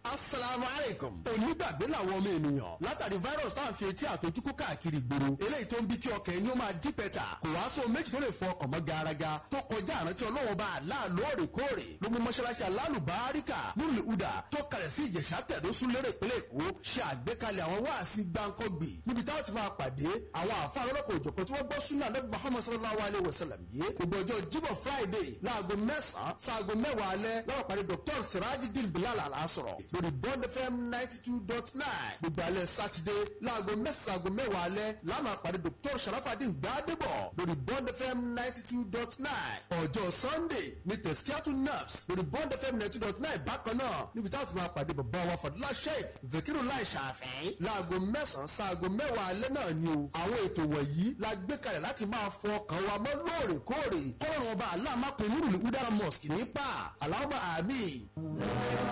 asalaamu aleykum. onígbàgbé làwọn ọmọ ènìyàn látàrí virus tá à ń fi etí àtọjúkú káàkiri ìgboro eléyìí tó ń bí kí ọkàn ẹni ó máa dí pẹ̀tà kò wá sóhun méjì tó lè fọ ọkàn mọ́ garaga tó kọjá àrántí ọlọ́wọ́ bá àlá lóòrèkóòrè ló mú mọ́ṣáláṣí alálùbáríkà nílùú ìhùdà tó kalẹ̀ sí ìjẹ̀ṣà tẹ̀dó sún lérè ìpínlẹ̀ èkó ṣe àgbékalẹ̀ àwọn wáàsí gbáǹkọ́gbì níbi táwọn ti máa pàdé àwọn àfa ọlọ́kọ̀ òjọ̀kan tí wọ́n gbọ́ súnà lẹ́bi muhammad sallallahu alayhi wa sallam yìí gbogbo ọjọ́ jíbọ̀ friday láago mẹ́sàn-án sáago mẹ́wàá alẹ́ lọ́wọ́ pàdé dr sirajidin bilal alasọ̀rọ̀ lórí bond fm ninety two dot nine gbogbo alẹ́ sátidé láago mẹ́sàn-án aago mẹ́wàá alẹ́ láàmà pàdé dr sharafadin gbadebo lórí bond fm ninety two dot nine ọjọ́ sunday ní tẹ̀síkíátù naps lórí bond fm ninety two dot nine bákan náà níbi táwọn ti máa pàdé bàbá wa fàdúrà sheik vekiru lai ṣàfẹ́ láago mẹ́sàn-án sáago mẹ́wàá alẹ́ náà ni o àwọn ètò wọ̀nyí la gbé kalẹ̀ láti máa fọ ọkàn wa mọ́ lóòrèkóòrè kọ́lọ́run ọba aláàmápẹ̀ nírùlé udara mosque nípa aláwọ̀ àmì.